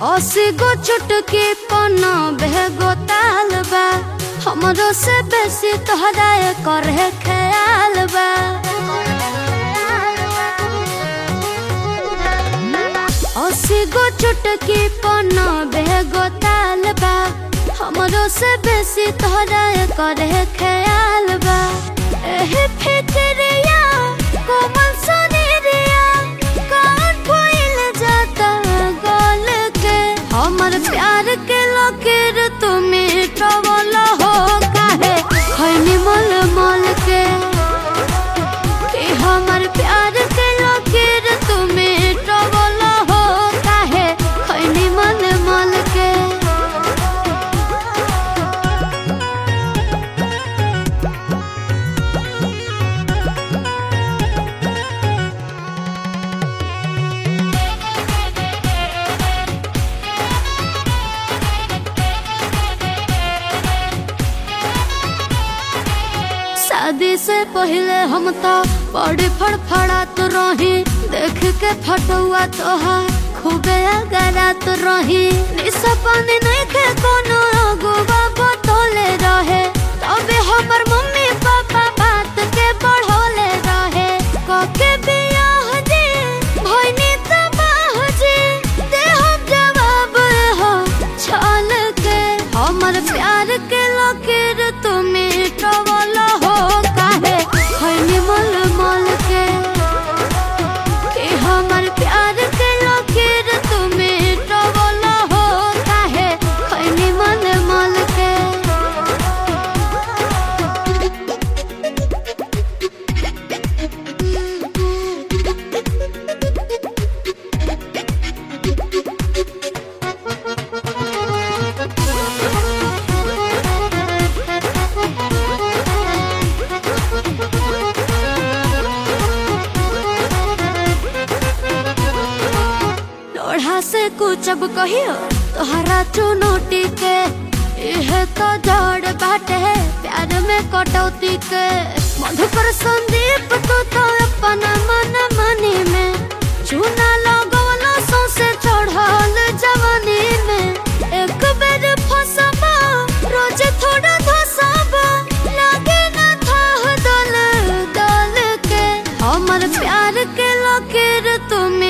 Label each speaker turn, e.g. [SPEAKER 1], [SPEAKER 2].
[SPEAKER 1] अस्सी गो चुटकी पन्ना बेगो ताल बा हमरो से बेसी तोहरा करे ख्याल बा अस्सी गो चुटकी पन्ना बेगो ताल बा हमरो से बेसी तोहरा करे ख्याल बा एही फिक्रिया कोमल सुनीरिया कौन भइल जाता गल के हमर प्यार के लकीर तुमी ट्रवल हो काहे खैनी मल मल के कि हमर प्यार के लकीर तुमी ट्रवल हो काहे खैनी मल मल के शादी से पहले हम तो बड़ी फड़फड़ात रही देख के फटुआ तोहार खूबे अगरात रही निशा पानी नहीं के कोनो अगुआ बतौले रहे तबे हमर मम्मी पापा बात के बढ़ौले रहे कके बियाह जी भइनी तबाह जी दे हम जवाब हो छल के हमर प्यार के लकीर तुमी ट्रवल हो काहे खैनी मल मल के कि हमर प्यार के लकीर तुमी ट्रवल हो काहे खैनी मल मल के लोढ़ा से कुचब कहियो तोहरा चुनौती के यह तो जड़ बाटे प्यार में कटौती के मधुकर संदीप तू तो अपन मन मनी में चूना लगवलो सौसे चढ़ल जवानी में एक बेर फसबा रोज थोड़ा धसबा लागे ना था दल दल के हमर प्यार के लकीर तुम